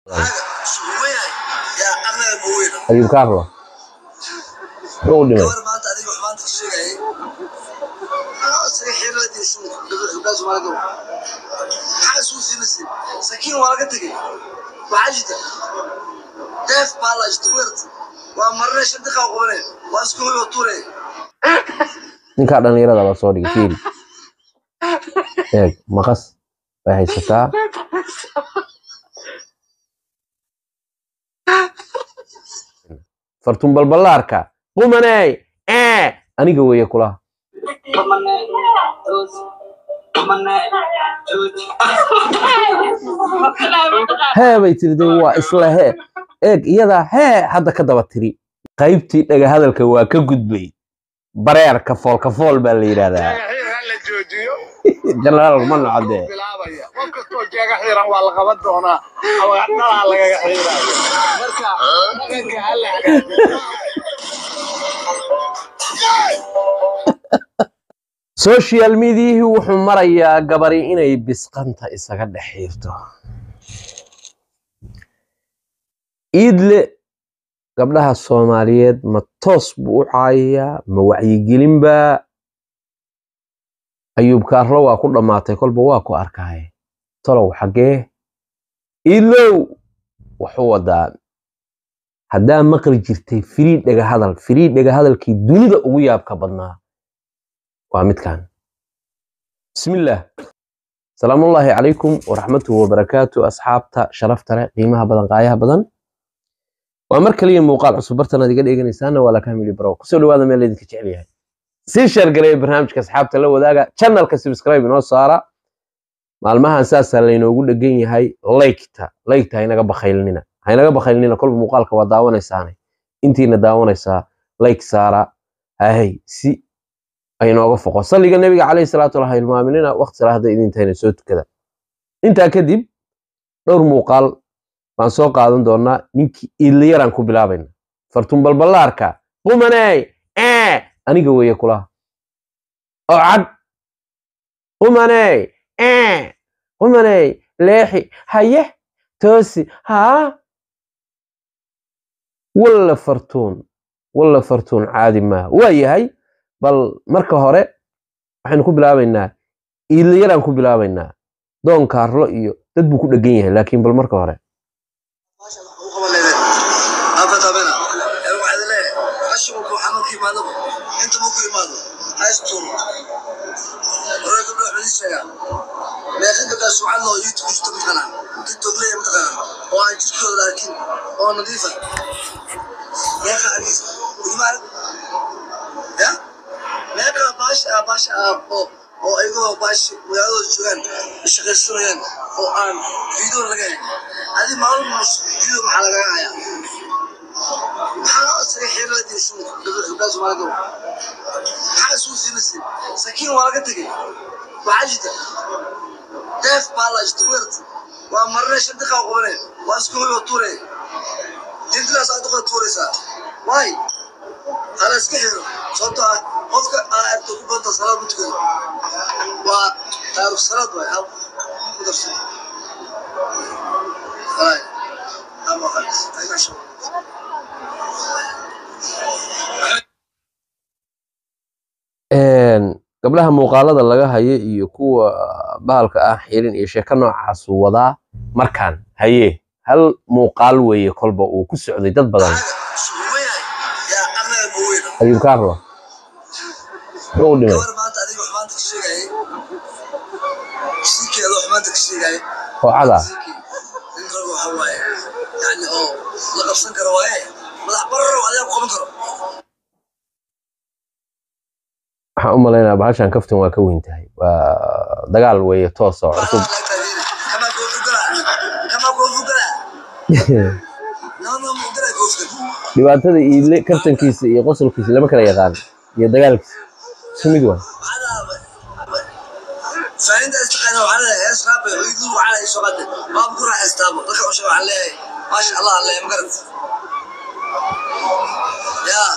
ayub carlo muxuu u dhimay gabar maanta adiga wax maanta ka sheegayay isaga xiirladii shu gabdhaha soomaalida maxaa isugu siinaysin sakiin waa laga tegey waxaa jirta deef baa la jirta weerta waa marne shan daqiiqa qabane waa isku hoyo tuure ninkaa dhallinyarada baa soo dhigay fiiri eeg maqas bay haysataa fartun balballaarka qumaney ee aniga weeye kulaha hee bay tiri de waa isla hee eeg iyadaa hee hadda ka daba tiri qaybtii dhaga hadalka waa ka gudbay bareerka foolka fool baa la yidhahdaa la joojiyo jenaraal ma nocdee bilaabaya qof kastoo jeega xiran waa la qaban doonaa awaadhalaa lagaga xiiraayo marka dhaqanka ha la hagaajiyo social mediahii wuxuu marayaa gabari inay bisqanta isaga dhex xiirto iidle gabdhaha soomaaliyeed ma toos buu u caayayaa ma wacyigelin baa ayuub kaarlo waa ku dhammaatay kolba waa ku arkaaye tolow xaggee iidlow wuxuu wadaa haddaa maqli jirtay firii dhega hadal firii dhega hadalkii dunida ugu yaabka badnaa waa midkan bismillaah salaamullaahi calaykum waraxmatuhu wabarakaatu asxaabta sharafta leh qiimaha badan qaayaha badan waa mar kaliya muuqaal cusub bartan aad iga dheeganaysaana waa lakamili barow kusoo dhawaada meel idinka jecel yahay sii sheergareeya barnaamijka asxaabta la wadaaga channelka subscribe inoo saara maalmahan saasaa laynoogu dhegan yahay laykta laykta haynaga bakhaylnina haynaga bakhaylnina kolba muuqaalka waa daawanaysaane intiina daawanaysaa layk saara hahay si aynooga foqo salliga nebiga calayhi salaatu walah hilmaaminina waqti salaahda idintayna soo tukada intaa kadib dhowr muuqaal baan soo qaadan doonaa ninkii iidlayaraan ku bilaabayna fartun balballaarka qumaney ee aniga weeye kulaha oo cad qumaney ee qumaney leexi haye toosi haa walla fartuun walla fartuun caadi maaha waa yahay bal marka hore waxaynu ku bilaabaynaa iidlayaraan ku bilaabaynaa doon kaarlo iyo dad buu ku dhegan yahay laakiin bal marka hore maasha Allah u qaban leedahay afatabena ee waxaad leedahay qashigu ku xanuunka imaadaba inta ma ku imaado haystur hore gabdho waxay ii sheegaan meeqa gabdhaa suucad loo youtube jirta mataqaanaa tiktok leeya mataqaanaa oo aan jirkooda arkin oo nadiifa meeqa arkiisa imaan ya meeqa baasha baasha oo oo ayagoo baashi magaaladooda joogaan shaqaysanayaan oo aan video laga helin adi maalin video maxaa lagaga hayaa maxaa isaga xiirladii shu gabdhaha soomaalida maxaa isugu siinaysin sakiin waa laga tegey waxaa jirta deef baa la jirta weerta waa marne shan daqiiqa qabane waa isku hoyo tuure dintidaas aad duqa tuuraysaa waay hala iska xiro sababtoo ah qofka aa aragto ku banta salaad ma tukado waa taarikh salaad waay hal ku darso waay ama qalis aygasho gabdhaha muuqaalada laga hayo iyo kuwa bahalka ah xirin iyo sheeko noocaasuu wadaa markaan haye hal muuqaal weeye kolba uu ku socday dad badan suuweyahay yaa aqnaga baweyna ayuub kaarlo muxuu u dhimay gabar maanta adiga wax maanta ka sheegayay siikeeda wax maanta ka sheegayay koocada nin rag waxa waaye yani oo la qabsan karo waaye madax bararo adiga ku qaban karo waxaan u malaynaa bahashan kaftan waa ka weyn tahay waa dagaal weeye toos oo cusub kama koofugala kama koofugala nama mugala koofugala dhibaatada iidle kaftankiisa iyo qosolkiisa lama kala yaqaan iyo dagaalkiisa isku mid waa faaninta istaqaana waxaa leeyahay hees raabay hooyadu waxaa leeyahay soo qade baab ku raaxaystaaba dadka cusub waxaa leeyahay maasha allah leeyahay magarat yaa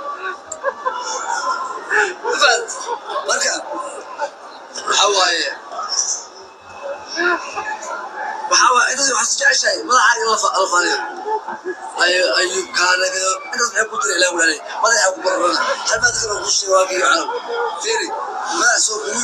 fahad marka waxaa waaye waxaa waxaa waa intaas waxaa jeceshahay madaxa in la fa- la faniyo ayu ayub kaanagado intaas maxay ku jira ilaa walaale madaxa ku barbarana hal maad kale ku sheego waa kiyo calam fiiri madax soo kugu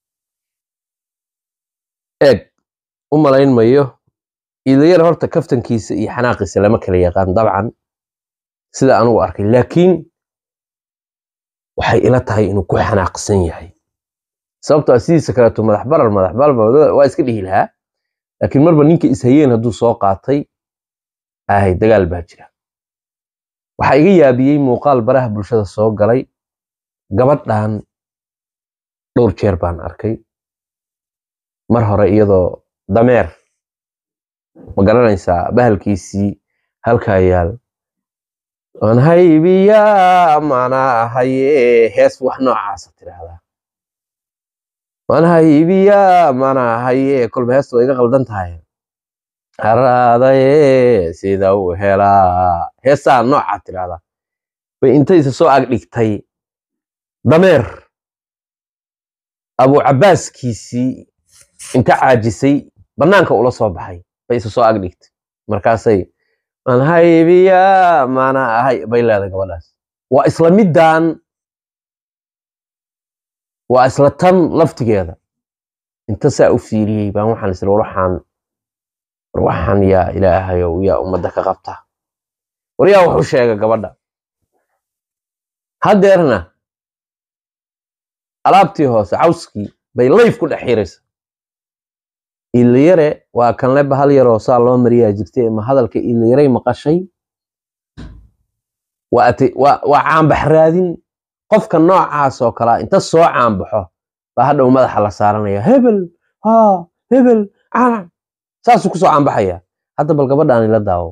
eeg u malayn mayo iidayar horta kaftankiisa iyo xanaaqiisa lama kala yaqaan dabcan sida anugu arkay laakiin waxay ila tahay inuu ku xanaaqsan yahay sababtoo ah sidiisa kaleeto madax barar madax barar waa iska dhihi lahaa laakiin marba ninka ishayeen hadduu soo qaatay ahay dagaal baa jira waxaa iga yaabiyey muuqaal baraha bulshada soo galay gabadhan dhowr jeer baan arkay mar hore iyadoo dameer ma garanaysaa bahalkiisii halkaa yaal aan haybiyaa mana haye hees wax noocaasa tidhaahdaa waan haybiyaa mana haye kolba heesta way iga qaldan tahay haraadaye sida u helaa heesaa noocaa tidhaahdaa bay intaysa soo ag dhigtay dameer abu cabaaskiisii inta caajisay bannaanka ula soo baxay bay isa soo ag dhigtay markaasay aan haybiyaa mana ahay bay leedahay gabadhaas waa isla middan waa isla tan laftigeeda inta saa u fiiriyey baan waxaan isla war waxaan war waxaan yaa ilaahayow yaa ummadda ka qabta war yaa wuxu sheega gabadha haddeerna alaabtii hoose cawskii bay layf ku dhex xiraysa iilayare waa kan leba hal yaroo saa loo mariyaa jirtay ama hadalka iilayaray maqashay waa ati- waa waa caanbax raadin qofka noocaas oo kalea inta soo caanbaxo baa hadhow madaxa la saaranaya hebel ha hebel cana saasuu kusoo caanbaxaya hadda bal gabadhaan ila daawo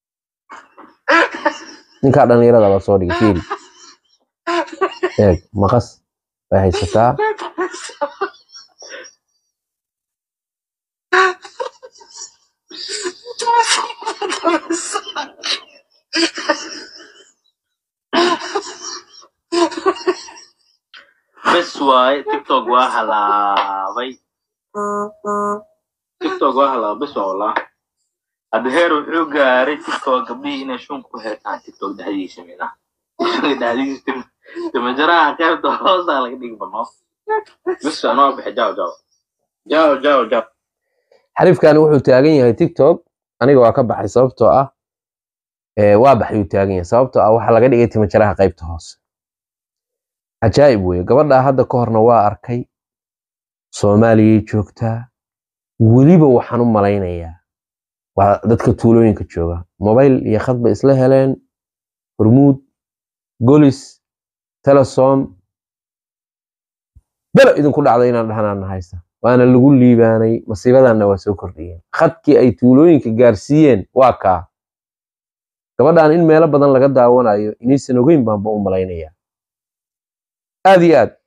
ninkaa dhallinyarada baa soo dhigay fiiri eeg maqas bay haysataa bes waaye tiktok waa halaabay tiktok waa halaabay bes waa wallah hadda heer wuxuu gaaray tiktok gabdhihii inay shun ku heetaan tiktok dhexdiisa mina dhexdiisa timajaraha qaybta hoosaa laga dhigi bano bes waa noo bixi jaw jaw jaw jaw jaw xariifkani wuxuu taagan yahay tiktok aniga waa ka baxay sababtoo ah ee, waa baxayuu taagan yahay sababtoo ah waxaa laga dhigay timajaraha qaybta hoose cajaa'ib weye gabadhaa hadda ka horna waa arkay soomaaliyay joogtaa weliba waxaan u malaynayaa waa dadka tuulooyinka jooga mobayl iyo khad bay isla heleen hormuud golis telesom belo idinku dhacday inaan dhahnaana haysta waana lagu liibaanay masiibadanna waa soo kordhiyeen khadkii ay tuulooyinka gaarsiiyeen waa kaa gabadhan in meelo badan laga daawanayo inaysan ogeyn baanba u malaynayaa aad iyo aad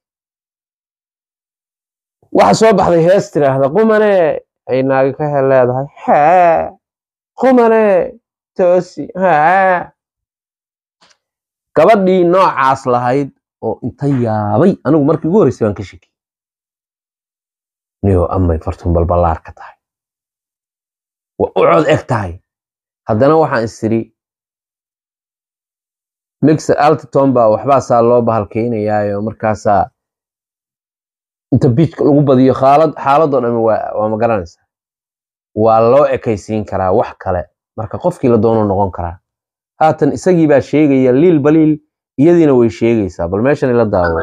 waxa soo baxday hees tiraahda qumane ay naagi ka hel leedahay hee qumane toosi hee gabadhii noocaas lahayd oo inta yaabay anigu markii ugu horreysay baan ka shekiyey niyo amay fartun balballaar ka tahay waa u cod eg tahay haddana waxaan istiri mixer altiton baa waxbaa saa loo bahalkaynayaayo markaasaa inta biijka lagu badiyo xaalad xaaladoo dhami waa waa ma garanaysaa waa loo ekaysiin karaa wax kale marka qofkii la doono noqon karaa haatan isagii baa sheegaya liil baliil iyadiina way sheegaysaa bal meeshan ila daawo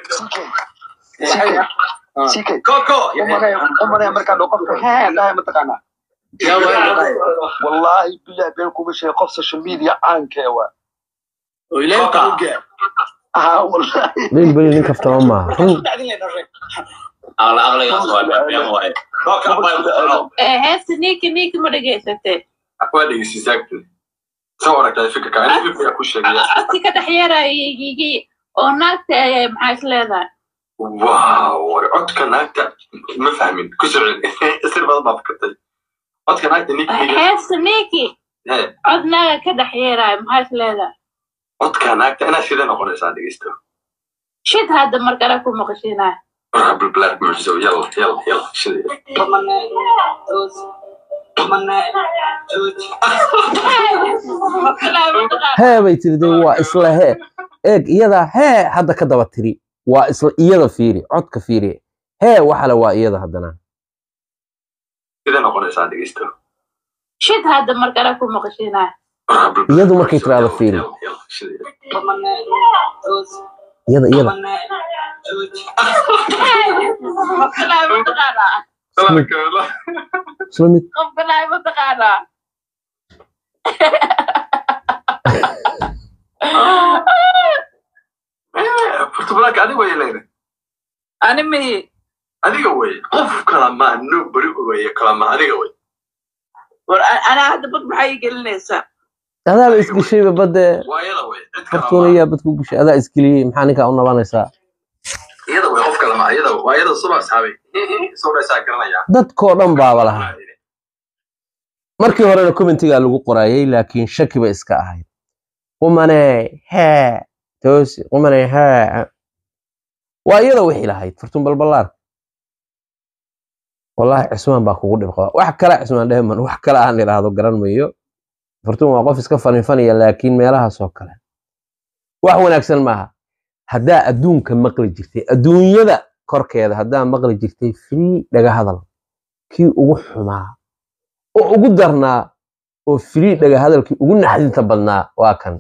umanaya markaa dho qofka hee dhahay mataqaanaa wallaahi bilah been kuma sheegay qof social media caankee waa ah wallaahi liil baliil nin kaftama maaha run Eh, heesta ninki ninki ma dhegaysatee codsi ka dhex yeeraya igigi oo naagta eh, maxaa is leedahay واو عدك ناكتا ما فاهمين كسر يصير بضبط بفكرتي عدك ناكتا نيك نيك heesta ninki هي cod naaga ka dhex yeeraya maxaa is leedahay عدك ناكتا انا شيء انا قولي صادق يستو shid hadda markale ku maqashinaya رب البلاد معجزة يلا يلا يلا شنو hee bay tiri de waa isla hee eeg iyadaa hee hadda ka daba tiri waa isla iyada fiiri codka fiiri hee waxale waa iyada haddana sidee noqonaysaa dhegeysto shid hadda markale ku maqashinaa iyadu markay tiraahdo fiiri iyada iyada isla mid qofkanaay mataqaanaa furtubalaanka adiga way leedahay ani mihi adiga wey qof kala ma no beri weye kala ma adiga wey war anaa hadda bad maxaa ii gelinaysaa adaaba isgeshayba badde waayada wey cid kala fartuuna ma yaa badku geshay adaa isgeliyey maxaa ninkaa u nabanaysaa iyada wey qof kala ma iyada waayada suba asxaabay soo dhaysaa garanaya dadkoo dhan baaba lahaa markii horena commentigaa lagu qorayay laakiin shaki ba iska ahayd qumane hee toosi qumane hee waa iyada wixii lahayd fartuun balballaar wallaahi cismaan baa kugu dhib qaba wax kale cismaan dheeman wax kale aan idhaahdo garan mayo fartuun waa qof iska faninfanaya laakiin meelahaas oo kale wax wanaagsan maaha haddaa adduunka maqli jirtay adduunyada korkeeda haddaa maqli jirtay free dhaga hadal kii ugu xumaa oo ugu darnaa oo free dhaga hadalkii ugu naxdinta badnaa waa kan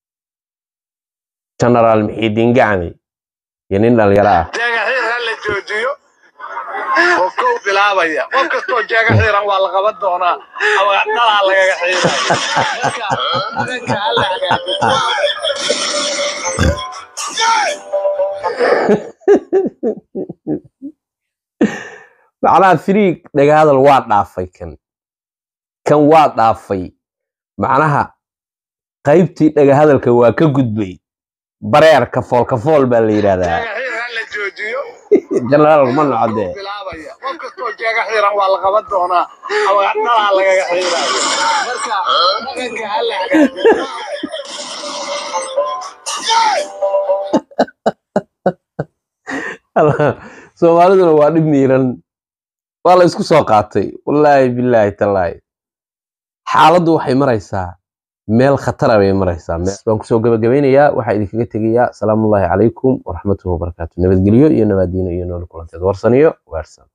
genaraal mixiidiin gacmi iyo nin dhalinyaro ah jeega xiir ha la joojiyo oo kow bilaabaya qof kastoo jeega xiiran waa la qaban doonaa ama dhalaa lagaga xiiraya marka adanka ha la hagaajiyo macnaha free dhaga hadal waa dhaafay kan kan waa dhaafay macnaha qaybtii dhaga hadalka waa ka gudbay bareerka foolkafool baa la yidhahdaa jeega xiir ha la joojiyo genaraal ma nocdee kow bilaabaya qof kastoo jeega xiiran waa la qaban doonaa ama dhalaa lagaga xiiraya marka adanka ha la hagaajiyo soomaaliduna waa dhib miiran waa la isku soo qaatay wallaahi bilaahi tallaahi xaaladdu waxay maraysaa meel khatara bay maraysaa Me- waan kusoo gabagabeynayaa waxaa idinkaga tegayaa asalaamullaahi calaykum waraxmatullahi wabarakaatu nabadgelyo iyo nabaadiino iyo nool kulanteed warsaniyo waarsan